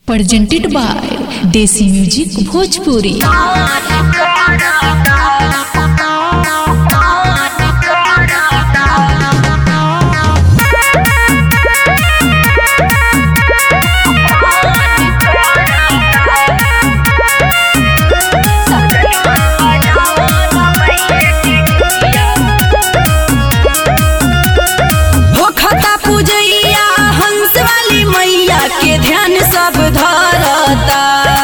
presented by Desi Music Bhojpuri. होखता पूजैया हंस वाली मैया के ध्यान सब धरता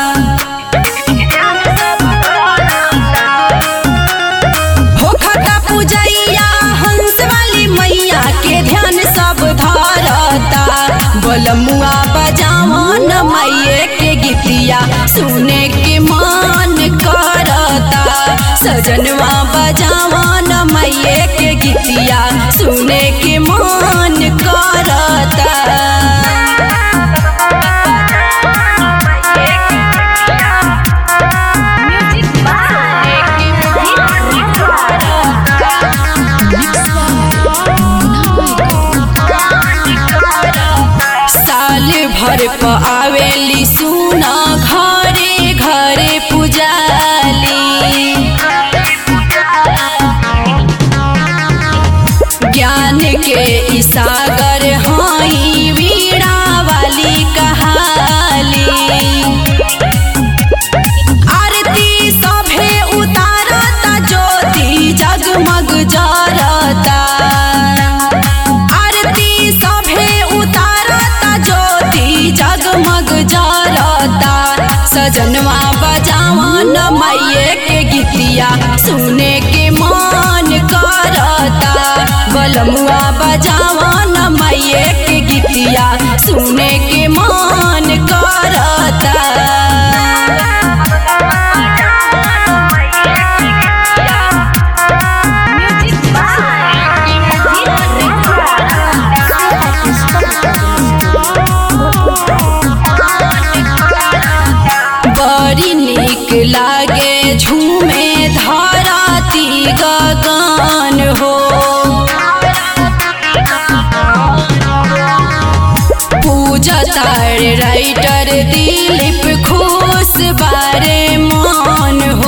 होखता पूजैया हंस वाली मैया के ध्यान सब धरता बोलमुआ बजावन मैये के गीतिया सुने के मन करता सजनवा बजावन मैये के गीतिया सुने के मन करता साल भर प आवेली सुना घरे घरे पुजाली ज्ञान के ई सागर हई वीणा वाली कहाली आरती सभे उतारता ज्योति जगमग जरता आरती सभे उतारता ज्योति जगमग जरता सजनवा बजावन मैये के गीतिया सुने के मन करता बलमुआ बजावन मैये के गीतिया सुने के मन करता बड़ी निक लागे झूमे धराती गगन हो पूजा तार राइटर दिलीप खुश बारे मान हो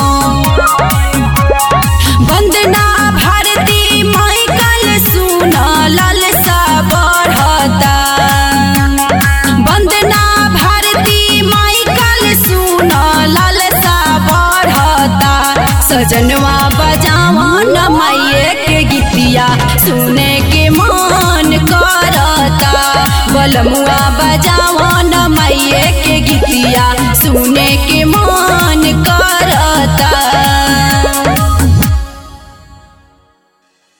वंदना भारती माइकल सुना ललसा बढ़ता वंदना भारती माइकल सुना ललसा बढ़ता सजनवा बजावन मैये के गीतिया सुने के मन करता बलमुआ बजावन मैये के गीतिया सुने के मन कर